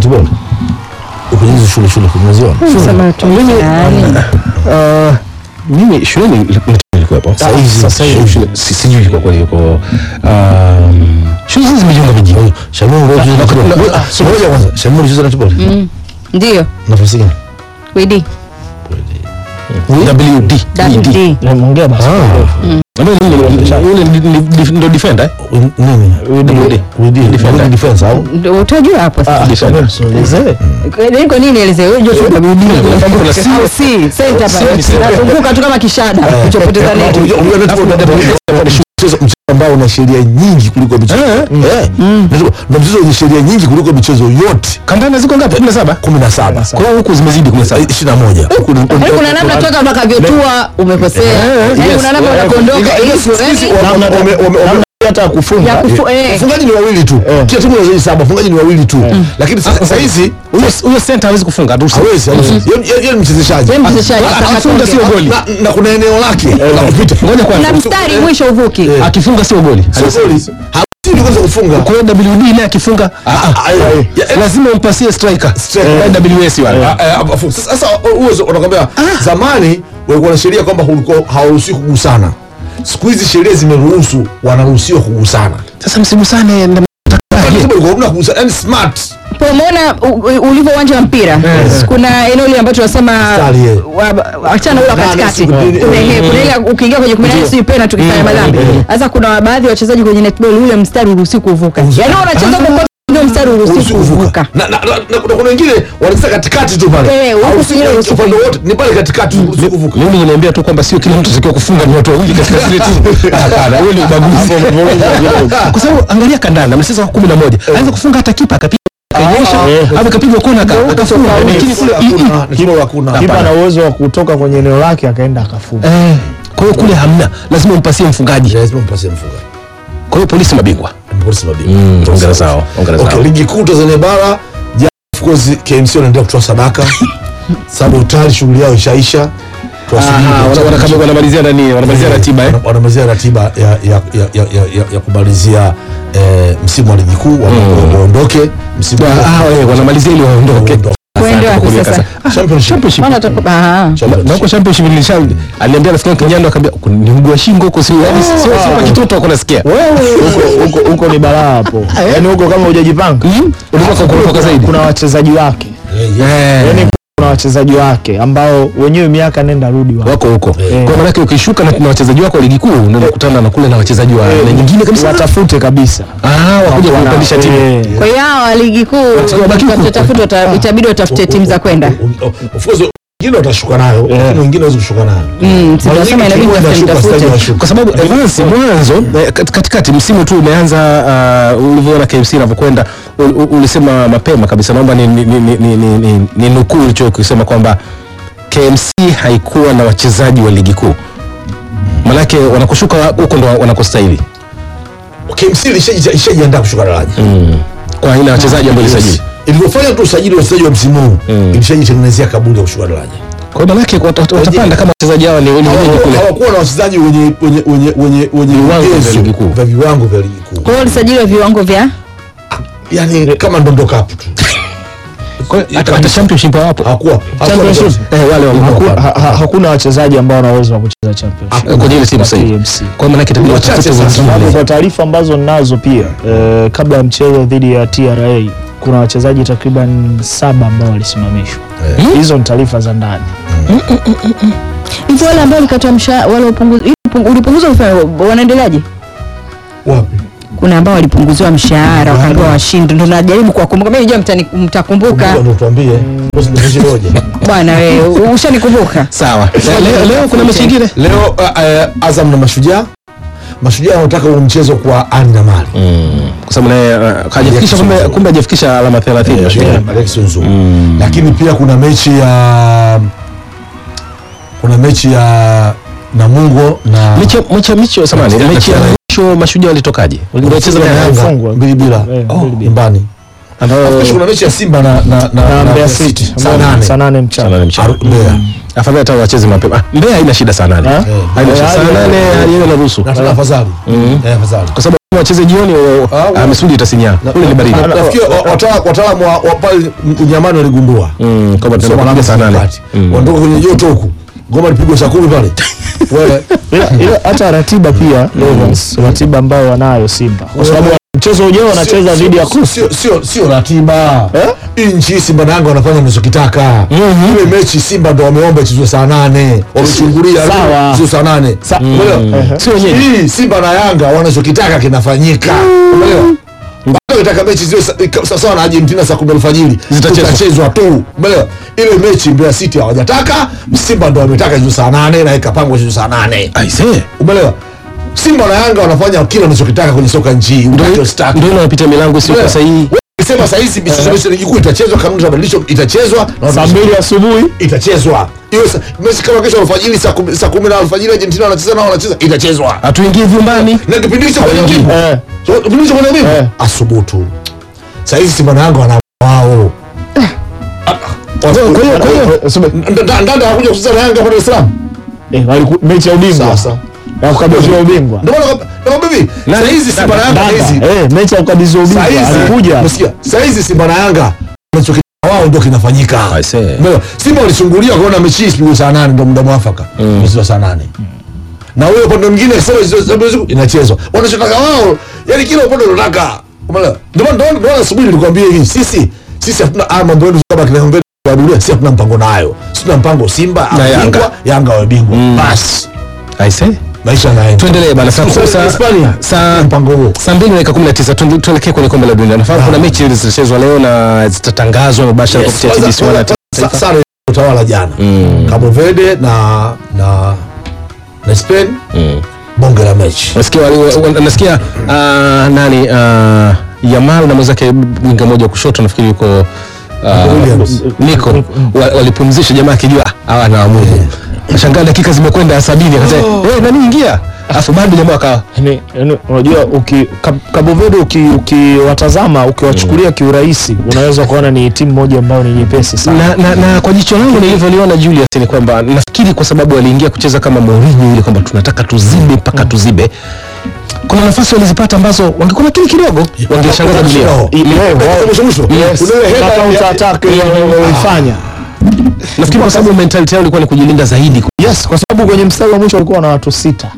netball kwenye hizo shule shule kumeziona Sema tu mtaani. Uh, mimi shuleni nilikuwepo. hizi- Sasa hivi shule si- sijui kwa kweli yuko um, shule hizi zimejiunga viji. Shamuru wewe unacheza netball na- Ah, so ngoja kwanza Shamuru unacheza netball Mm. Ndio. nafasi gani WD. WD. WD. Naongea basi. Ambaye ni yule ni- ni- ni- ndo defender. eh? Wi- nini WD. WD Defender. Wing defense au Ndio utajua hapo sasa. Defender. Kwa- Kwa nini elezee? Wewe unajua tu WD. Kwamba kuna si- Au si, center Si, pale. si. Nazunguka tu kama kishada. Kuchopoteza neti. Unajua- unajua netball na WD ni mchezo mchezo ambao una sheria nyingi kuliko michezo eh Netball ndio mchezo wenye sheria nyingi kuliko michezo yote Kandanda ziko ngapi? 17. 17 Kwa hiyo huku zimezidi 17. 21 Yaani kuna namna toka utakavyotua umekosea. Yaani yes. kuna namna unakondoka hivyo. yaani Namna- wame- wame- wame- hata ya kufunga kufu eh. wafungaji ni wawili tu kila timu inazidi saba wafungaji ni wawili tu lakini sasa sasa hizi Huyo huyo center hawezi kufunga. haturuhusu. hawezi hawezi Yeye- yeye yeye ni mchezaji Yeye mchezaji Akifunga atakafunga. sio goli. na, na kuna eneo lake la kupita Ngoja Kuna kwanza. mstari mwisho uvuki. Akifunga sio goli. sio goli hawezi kwanza kufunga Kwa hiyo WD naye akifunga ah, ah, Ah, eh, eh, lazima umpasie striker. Striker. Eh, WS wale. Ah, eh, afu- sasa sasa uwezo unakwambia zamani walikuwa na sheria kwamba ulikuwa hawaruhusiwi kugusana siku hizi sheria zimeruhusu wanaruhusiwa kugusana Sasa msimu sana na Katiba ilikuwa hamna kugusana yani smart Kwa umeona u- u- ulivyo uwanja wa mpira kuna eneo lile ambacho tunasema Mstari, eh. wa- achana ule wa Nane, katikati siku mbili, kuna eh. ile kuna ile ukiingia kwenye 18 sio pena tukifanya madhambi sasa kuna baadhi ya wachezaji kwenye netball ule mstari uruhusi kuvuka yani wanacheza kwa ndio mstari uruhusi Haruhusiwi kuvuka kuvuka na na- na- na kuna kuna wengine wanacheza katikati tu pale Eh, huku Haruhusiwi sio ruhusu upande wote ni pale katikati uruhusiwi kuvuka mimi niliambia tu kwamba sio kila mtu atakiwa kufunga ni watu wawili katika zile timu. Hapana, huo ni ubaguzi. Kwa sababu angalia kandanda, mchezo wa 11. Anaweza kufunga hata kipa akapiga akanyosha au akapiga kona aka- akafunga. Lakini kule i- i- Hakuna, netball hakuna kipa ana uwezo wa kutoka kwenye eneo lake akaenda akafunga eh, kwa hiyo kule hamna, lazima umpasie mfungaji. lazima mpasie mfunga Kwa hiyo polisi mabingwa. polisi mabingwa Hongera zao, hongera Okay, zao. ligi kuu Tanzania bara ja, of course KMC wanaendelea kutoa sadaka sababu tayari shughuli yao ishaisha Tuwasubiri Aha, wana- wana- kama wanamalizia nani? Wanamalizia ratiba eh? Wana- wanamalizia ratiba ya, ya, ya, ya, ya, ya, ya kumalizia eh, msimu wa ligi kuu wa- waondoke msimu Ah, eh, wanamalizia ili waondoke. Waondoke. Kwenda wapi Kulia sasa? kasa. Championship. Championship. Maana atakuwa ah Championship. na huko championship nilisha aliambia rafiki yangu Kinyando akamwambia ni mguu wa shingo huko sio yani sio sio kwa kitoto wako nasikia wewe huko- huko huko ni balaa hapo yaani huko kama hujajipanga unaweza kukuruka zaidi kuna wachezaji wake eh yaani kuna wachezaji wake ambao wenyewe miaka nenda rudi wa wako huko kwa maana yake ukishuka na, na wachezaji wako wa ligi kuu unaenda kukutana na kule na wachezaji wa na nyingine kabisa watafute kabisa ah wakuja Wana- kupandisha timu eh, kwa hiyo hawa wa ligi kuu wabaki huko. watatafuta wata- itabidi watafute timu za kwenda Of course wengine watashuka nayo lakini wengine hawezi kushuka nayo Mm, si Mara tunasema nyingi inabidi timu tafute- inashuka, tafute. sasa inashuka. kwa sababu Evans mwanzo eh, kat- katikati msimu tu umeanza uh, ulivyoona KMC inavyokwenda ul- ul- ulisema mapema kabisa naomba ni, ni, ni, ni, ni, ni, ni nukuu ulichokisema kwamba KMC haikuwa na wachezaji wa ligi kuu manake wanakushuka huko ndo wanakostahili KMC ilishaji- ishajiandaa kushuka daraja kwa aina ya wachezaji ambao ilisajili ilivyofanya tu usajili wa wachezaji wa msimu huu ilishajitengenezea kaburi ya kushuka daraja kwa hiyo manake wat- wat- watapanda kama wachezaji hawa ni ni wenyeji Hawakuwa- kule hawakuwa na wachezaji wenye wenye wenye wenye wenye Viwango vya vigezo ligi kuu. vya viwango vya ligi kuu kwa hiyo walisajiliwa viwango vya yani kama ndondo kapu tu Kwa hiyo hata hata championship hawapo hakuwa hakuwa championship eh wale wa haku- ha- ha- hakuna wachezaji ambao wana uwezo wa kucheza championship kwenye ile timu sasa hivi KMC. kwa maana yake itabidi Wachache watafute sana. sababu wengine kwa taarifa ambazo ninazo pia eh, kabla ya mchezo dhidi ya TRA kuna wachezaji takriban saba ambao walisimamishwa hizo ni taarifa za ndani hivyo wale ambao walikatwa mshahara wale upunguzi ulipunguzwa mshahara wanaendeleaje wapi kuna ambao walipunguziwa mshahara wakaambiwa washindi ndo najaribu kuwakumbuka mimi najua mtani- mtakumbuka ndio tuambie usinifanye moja bwana wewe ushanikumbuka sawa leo, leo kuna mechi nyingine leo uh, uh, Azam na Mashujaa Mashujaa wanataka huu mchezo kwa ani na mali kwa sababu naye uh, hajafikisha kumbe kumbe hajafikisha alama 30 Mashujaa. Alex Nzungu lakini pia kuna mechi ya kuna mechi ya Namungo na mechi ya- mechi ya micho samani Mechi ya- mechi ya mwisho mashujaa walitokaje walicheza na na Yanga Yanga Yanga. mbili bila Eh, Oh, mbili bila. nyumbani ambao Kesho kuna mechi ya Simba na na na, na Mbeya City saa ambao ni nane saa nane sana mchana ni mchana Aru- Mbeya afadhali hata wacheze mapema Ah, Mbeya haina shida saa nane Eh? haina shida saa Eh, nane eh, yenyewe inaruhusu na tuna afadhali eh afadhali kwa sababu wacheze jioni o- Ah, ah, misuli itasinyaa ule ni baridi Na- nafikiri wa- watala- wataalamu wa wa pale Unyamani waligundua Mm, kwamba tunaenda Soma kupiga saa nane wakati. Mm. wanatoka kwenye joto huku ngoma lipigwa saa kumi pale wewe ila ila hata ratiba pia Lovers, ratiba ambayo wanayo Simba kwa sababu mchezo ujao wanacheza Sio- dhidi ya sio- Coastal. sio- sio sio ratiba Eh? hii nchi hii Simba na Yanga wanafanya wanachokitaka ile mechi Simba ndo wameomba ichezwe saa nane wamechungulia Sawa. ichezwe saa nane Sa- Umeelewa? Sio wenyewe. hii Simba na Yanga wanachokitaka kinafanyika umeelewa bado itaka mechi ziwe sa- ika- sawasawa na Argentina saa kumi alfajiri Zitachezwa. zitachezwa tu umeelewa ile mechi Mbeya City hawajataka Simba ndo wametaka ichezwe saa nane na ikapangwa ichezwe saa nane aisee umeelewa Simba na Yanga wanafanya kile wanachokitaka kwenye soka nchi hii utake usitake. ndio inapita milango sio kwa sahihi Sema saa hizi michezo yote ligi kuu itachezwa, kanuni za badilisho itachezwa na saa mbili asubuhi itachezwa. Hiyo sa- mechi kama kesho alfajiri saa kumi saa kumi na alfajiri Argentina wanacheza nao wanacheza itachezwa. hatuingii vyumbani Na kipindi hicho kwenye timu. eh. So kipindi hicho kwenye timu Eh. asubutu. Saa hizi Simba na Yanga wana wao. kwa hiyo- kwa hiyo- Eh, sema- Ndanda hakuja kucheza na Yanga hapa Dar es Salaam. eh, waliku- mechi ya ubingwa Sasa. ya kukabidhi ubingwa Ndio maana nakwambia hivi, Na- saa hizi Simba na Yanga Dada, hizi eh, mechi ya kukabidhi ubingwa Saa hizi alikuja umesikia? Saa hizi Simba na Yanga wanachokitaka wao ndio kinafanyika. I see. Umeelewa? Simba walichungulia kuona mechi hii isipigwe saa nane ndio muda mwafaka. Mchezo wa saa nane. Na huyo upande mwingine sema hizo inachezwa. Wanachotaka wao, yani kila upande unataka. Umeelewa? Ndio maana ndio ndio asubuhi nilikwambia hivi, sisi sisi hatuna haya mambo yetu kama kina ngombe wa dunia, sisi hatuna mpango nayo. Sisi tuna mpango Simba Na awe Yanga. bingwa, Yanga awe bingwa. Basi aisee maisha yanaenda. tuendelee bana saa Sasa saa- Hispania, saa mpango huo. saa mbili na dakika kumi na tisa tuende- tuelekee kwenye kombe la dunia nafahamu kuna mechi zile zitachezwa leo na zitatangazwa mubashara Yes, kupitia kwanza- TBC One na kwanza- Taifa. sa- sana utawala jana Cabo Verde na na na Spain bonge la mechi nasikia wali- wa- nasikia ah, nani ah, Yamal na mwenzake winga moja wa kushoto nafikiri yuko ah, Williams. Nico wa- walipumzisha jamaa akijua "Ah, hawa na wamudu shangaa dakika zimekwenda ya sabini akasema "Eh, nani ingia afu bado jamaa akawa Yaani- yaani unajua uki Kab- Cabo Verde uki- ukiwatazama ukiwachukulia kiurahisi unaweza kuona ni timu moja ambayo ni nyepesi sana na, na, na kwa jicho langu nilivyoliona Julius ni kwamba nafikiri kwa sababu waliingia kucheza kama Mourinho ile kwamba tunataka tuzibe mpaka tuzibe kuna nafasi walizipata ambazo wangekuwa makini kidogo wangeshangaza dunia I- I- eh, eh, mwisho mwisho. Yes, Kuna ile na header counter ya- attack ile walifanya nafikiri kwa sababu mentality yao ilikuwa ni kujilinda zaidi yes kwa sababu kwenye mstari wa mwisho walikuwa na watu sita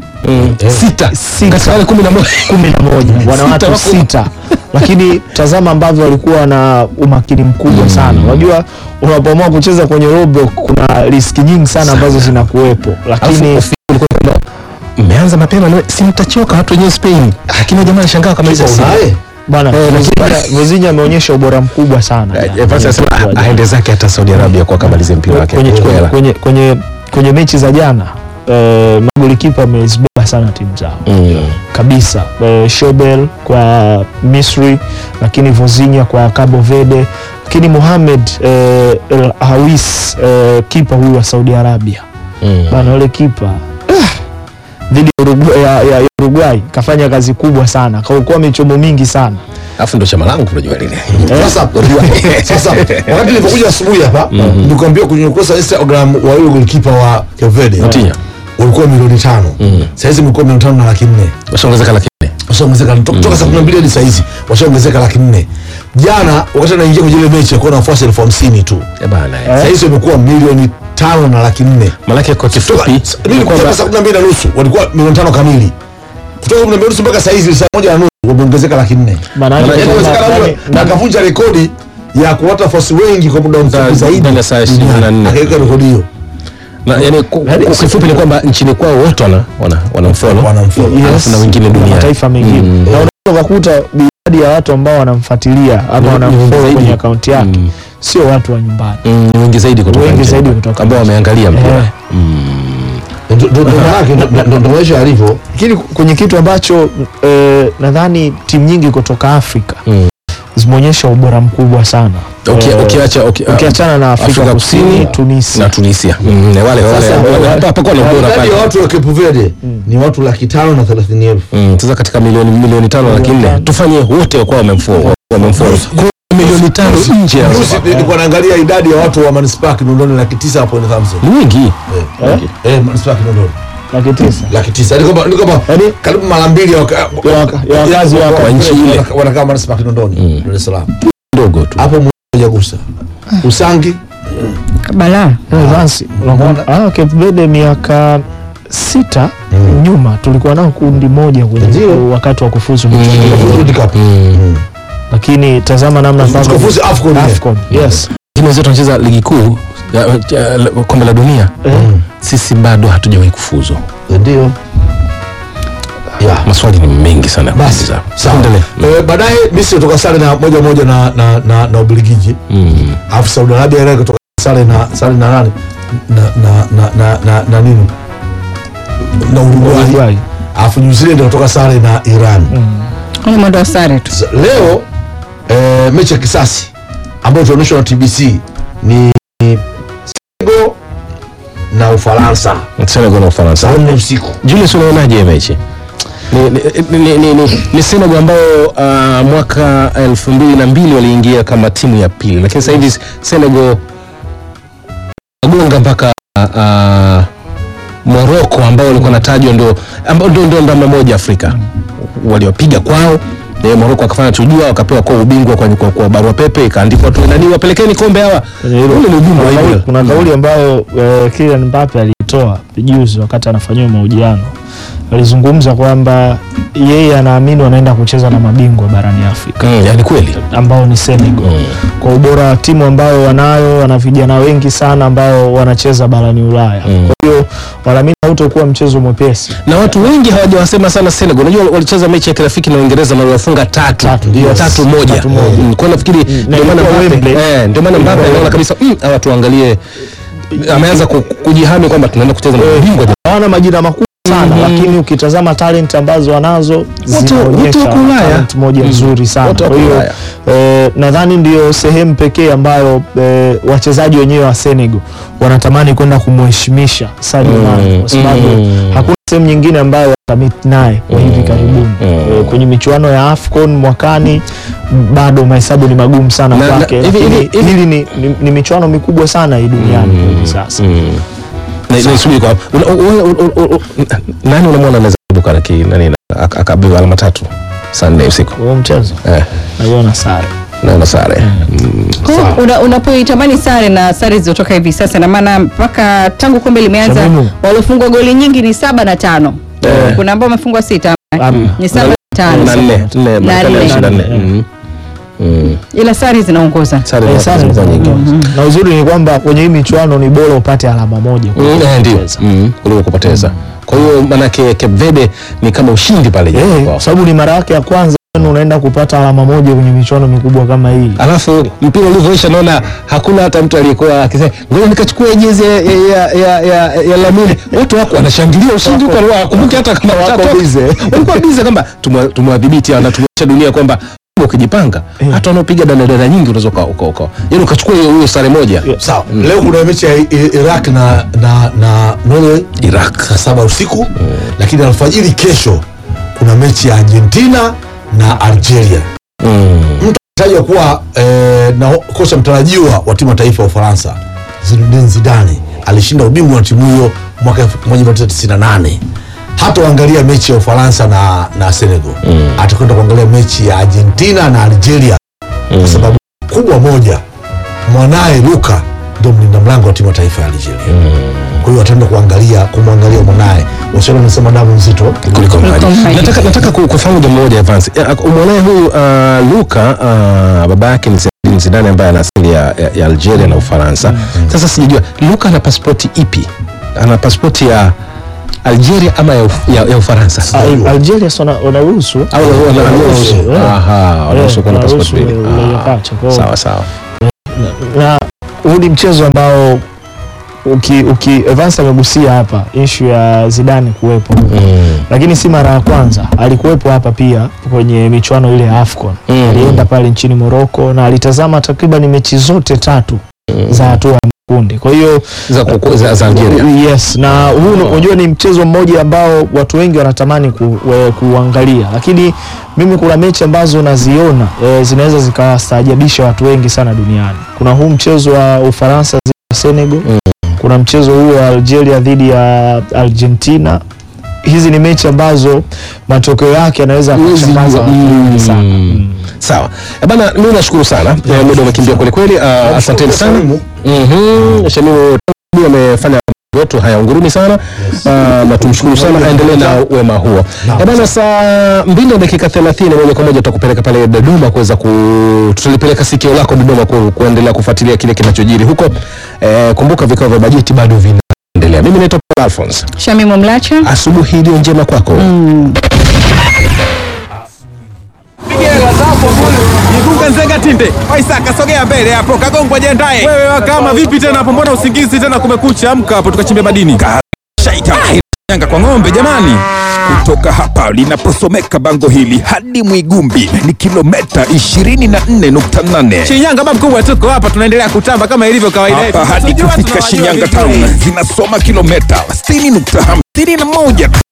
sita katika wale kumi na moja kumi na moja wana Sita watu wako- sita lakini tazama ambavyo walikuwa na umakini mkubwa sana unajua unapoamua kucheza kwenye robo kuna riski nyingi sana ambazo zinakuwepo lakini Alafu ulikuwa kwamba mmeanza mapema na si mtachoka watu wenyewe Spain lakini jamaa alishangaa kama hizo Kipa unaye? bwana Eh, Vozinha- Vozinha ameonyesha ubora mkubwa sana Eh, basi anasema ah, aende zake hata Saudi Arabia kwa akamalize mpira wake kwenye, kwa kwenye, hela. kwenye, kwenye, kwenye mechi za jana uh, magolikipa amezibeba sana timu zao Mm. kabisa uh, Shobel kwa Misri lakini Vozinha kwa Cabo Verde lakini Mohamed uh, El Hawis uh, kipa huyu wa Saudi Arabia Mm. bana yule kipa ah, dhidi ya Urugu- ya, ya, ya Uruguay kafanya kazi kubwa sana kaokoa michomo mingi sana alafu ndo chama langu unajua lile Sasa sasa wakati nilipokuja asubuhi hapa nilikwambia kwenye ukurasa wa Instagram wa yule goalkeeper wa Cape Verde Mtinha. ulikuwa milioni tano sasa hizi mlikuwa milioni tano na laki nne washaongezeka laki nne washaongezeka to- toka saa kumi na mbili hadi saa hizi washaongezeka laki nne jana wakati anaingia kwenye ile mechi akuwa na wafuasi elfu hamsini tu Eh, bana eh. saa hizi wamekuwa milioni tano na laki nne Malaki kwa Toka- kifupi mimi ni nilikuja kwamba saa kumi na mbili na nusu walikuwa milioni tano kamili kutoka kumi na mbili nusu mpaka saa hizi saa moja na nusu wameongezeka laki nne Maana yake Yaani kwamba- inawezekana yaani- huyo- na akavunja rekodi ya kuwata wafuasi wengi kwa muda mfupi Ndani zaidi ya saa ishirini na duniani. nne. akaweka rekodi hiyo na, yani, ku- ku- kifupi ni kwamba nchini kwao wote wana wana wanamfollow Wanamfollow. Yes. alafu na wengine na duniani mataifa mengine Mm. na unaweza ukakuta idadi ya watu ambao wanamfuatilia ama Ni- ni wanamfollow wengi kwenye zaidi. akaunti yake Mm. sio watu wa nyumbani Mm, ni wengi zaidi kutoka Wengi nje. zaidi kutoka ambao nje. wameangalia mpira Eh. Ndo- ndo- ndo maanake, ndo- ndo- ndo maisha yalivyo lakini kwenye kitu ambacho eh, nadhani timu nyingi kutoka Afrika Mm. zimeonyesha ubora mkubwa sana Uki- Eh, ukiacha uki- ukiachana na Afrika, Afrika Kusini, Kusini Tunisia na Tunisia Mm, na wale wale Sasa, wale- wa- hapakuwa na ubora idadi pale ya watu wa Cape Verde ni watu laki tano na thelathini elfu Mm, sasa katika milioni milioni tano laki nne tano. tufanye wote wakuwa wamemfollow wamemfollow Kwa hiyo milioni tano nje ya Juzi nilikuwa naangalia idadi ya watu wa manispaa Kinondoni laki tisa na point hamsini ni wengi eh manispaa Kinondoni laki tisa laki tisa Yaani kwamba- ni kwamba Yaani- karibu mara mbili ya waka- Ya waka- ya wakazi ya- wako wa- nchi ile. wanaka- wanakaa manispaa ya Kinondoni Dar es Salaam ndogo tu hapo mmoja gusa Usangi balaa Vansi, unakumbuka? Ah, Cape Verde miaka sita nyuma tulikuwa nao kundi moja kwenye Ndio. wakati wa kufuzu michuano. World Cup lakini tazama namna ambavyo- Tukafuzu AFCON, yeah. AFCON, yes. timu wenzetu wanacheza ligi kuu ya- ya- la- kombe la dunia Eh, sisi bado hatujawahi kufuzu ndio yeah. maswali ni mengi sana ya basi kuuliza. sawa Tuendelee. Eh, baadaye Misri kutoka sare na moja moja na na na, na Ubelgiji Mm. alafu Saudi Arabia ile kutoka sare na sare na nani na na na na, na, na nini na Uruguay Uruguay. alafu New Zealand kutoka sare na Iran ni mwendo wa sare tu Z- leo eh, mechi ya kisasi ambayo itaonyeshwa na TBC ni Senegal na Ufaransa Senegal na Ufaransa saa nne usiku Julius, unaonaje hii mechi? Ni, ni, ni, ni, ni, ni Senegal ambao uh, mwaka elfu mbili na mbili waliingia kama timu ya pili, lakini sasa hivi Senegal wagonga mpaka uh, Morocco ambao walikuwa natajwa ndio ambao ndio ndio namba moja Afrika waliopiga kwao Eh, Morocco akafanya tujua wakapewa kwa ubingwa kwa, kwa, kwa barua pepe ikaandikwa tu nani wapelekeni kombe hawa. Kwenye hilo. Ule ni ujumbe wa Kuna kauli- hilo. kuna kauli ambayo eh, Kylian Mbappe aliitoa juzi wakati anafanyiwa mahojiano alizungumza kwamba yeye anaamini wanaenda kucheza na mabingwa barani Afrika Mm, yani kweli. ambao ni Senegal Mm. kwa ubora wa timu ambayo wanayo, wana vijana wengi sana ambao wanacheza barani Ulaya. Mm. Kwa hiyo wanaamini hautakuwa mchezo mwepesi. na watu wengi hawajawasema sana Senegal. Unajua walicheza mechi ya kirafiki na Uingereza na waliwafunga tatu Tatu, Ndio, yes. tatu moja. Tatu moja. Mm, Kwa hiyo nafikiri ndio maana ilikuwa Mbappe Wembley. eh, ndio maana Mbappe anaona kabisa mm, hawa tuangalie, ameanza ku- kujihami kwamba tunaenda kucheza na mabingwa. Hawana majina makubwa sana Mhm. lakini ukitazama talent ambazo wanazo wote zinaonyesha wako Ulaya. talent moja nzuri sana. Wote Kwa wako hiyo Ulaya. eh, nadhani ndio sehemu pekee ambayo eh, wachezaji wenyewe wa Senegal wanatamani kwenda kumheshimisha Sadio Mm, Mane kwa sababu mm. hakuna sehemu nyingine ambayo watamit naye kwa hivi karibuni mm. Eh, kwenye michuano ya AFCON mwakani m- bado mahesabu ni magumu sana Na- na- kwake, hivi- lakini hivi- hivi- hili ni, ni, ni michuano mikubwa sana hii duniani kwa hivi sasa. Mm. Na- na subiri kwa una- una- una- una- una- nani unamwona anaweza kuibuka na ki- nani na- ak- akabeba alama tatu saa nne usiku Huo mchezo eh, naiona sare naona sare Mm. Sawa. Una- unapoitamani sare na sare zilizotoka hivi sasa na maana mpaka tangu kombe limeanza Shamimu. waliofungwa goli nyingi ni saba na tano Eh. kuna ambao wamefungwa sita Amna. ni saba na tano na nne nne Marekani nne. alishinda nne Mm. Mm. Mm. ila sare zinaongoza sare Eh, za- sare zimekuwa za- nyingi na uzuri ni kwamba kwenye hii michuano ni bora upate alama moja Mm, eh, ndio kucheza. Mm, kuliko kupoteza kwa hiyo manake Cape Verde ni kama ushindi pale Eh, jana kwao. kwa sababu ni mara yake ya kwanza unaenda kupata alama moja kwenye michuano mikubwa kama hii. alafu mpira ulivyoisha naona hakuna hata mtu aliyekuwa akisema ngoja nikachukua jezi ya, ya, ya, ya, ya Lamine watu wako wanashangilia ushindi huko wakumbuke hata kama Wako watatoka. busy. walikuwa bize kwamba tumwa- tumwadhibiti hawa na tumeonyesha dunia kwamba ukijipanga Eh. hata wanaopiga danadana nyingi unaweza uka- uka- uka- yaani ukachukua hiyo hiyo sare moja sawa leo kuna mechi ya I- I- Iraq na na na Norway Iraq saa saba usiku lakini alfajiri kesho kuna mechi ya Argentina na Algeria mm. tajwa kuwa eh, na kocha mtarajiwa wa timu ya taifa ya Ufaransa Zinedine Zidane alishinda ubingwa wa timu hiyo mwaka 1998 hata uangalia mechi ya Ufaransa na, na Senegal mm. atakwenda kuangalia mechi ya Argentina na Algeria mm. kwa sababu kubwa moja mwanaye Luka ndio mlinda mlango wa timu ya taifa ya Algeria mm. kwa hiyo ataenda kuangalia kumwangalia mwanaye washauri wanasema damu nzito kuliko maji. maji. Nataka, nataka ku- kufahamu jambo moja Evans. Eh, ak- Mwanae huyu uh, Luka uh, baba yake ni Zinedine Zidane ambaye ana asili ya, ya, ya Algeria na Ufaransa. Sasa sijajua Luka ana pasipoti ipi? Ana pasipoti ya Algeria ama ya, Uf- ya, ya Ufaransa? Al- Algeria si wana- wanaruhusu Au wana- wana- Wanaruhusu, wanaruhusu? eh. Aha, wanaruhusu kuwa na wanaruhusu pasipoti mbili. uraia Ah, pacha. Kwa hiyo- Sawa sawa. na huu ni mchezo ambao uki, uki Evans amegusia hapa ishu ya Zidane kuwepo Mm. lakini si mara ya kwanza alikuwepo hapa pia kwenye michuano ile ya AFCON Mm. alienda pale nchini Morocco na alitazama takriban mechi zote tatu za hatua ya makundi kwa hiyo Za, kuku- za, za Algeria. Yes, na huu ni- unajua ni mchezo mmoja ambao watu wengi wanatamani ku, we, kuangalia, lakini mimi kuna mechi ambazo naziona e, zinaweza zikawastaajabisha watu wengi sana duniani. Kuna huu mchezo wa Ufaransa dhidi ya Senegal Mm. kuna kuna mchezo huo wa Algeria dhidi ya Argentina. Hizi ni mechi ambazo matokeo yake yanaweza Huwezi yakashangaza jua. watu wengi sana. Mm. Sawa Eh, bana, mimi nashukuru sana Eh, muda umekimbia kweli kweli. Ah, Asanteni sana. Shamimu. Mhm. Shamimu Tangu amefanya wetu haya unguruni sana Ah, na tumshukuru sana, aendelee na wema huo. Eh, bana, saa mbili na dakika 30 moja kwa moja tutakupeleka pale Dodoma kuweza ku tutalipeleka sikio lako Dodoma ku, kuendelea kufuatilia kile kinachojiri huko. Eh, kumbuka vikao vya bajeti bado vinaendelea. Mimi naitwa Paul Alphonse. Shamimu Mlacha. Asubuhi iliyo njema kwako. Igunga Nzenga Tinde. Waisaka sogea mbele hapo Kagongwa jiandae. Wewe wakama vipi tena hapo mbona usingizi tena kumekucha amka hapo tukachimbe madini. Shaita. Yanga kwa ng'ombe jamani. Kutoka hapa linaposomeka bango hili hadi Mwigumbi ni kilomita 24.8. Shinyanga baba mkubwa tuko hapa tunaendelea kutamba kama ilivyo kawaida yetu. Hapa hadi kufika Shinyanga town zinasoma kilomita 60.51.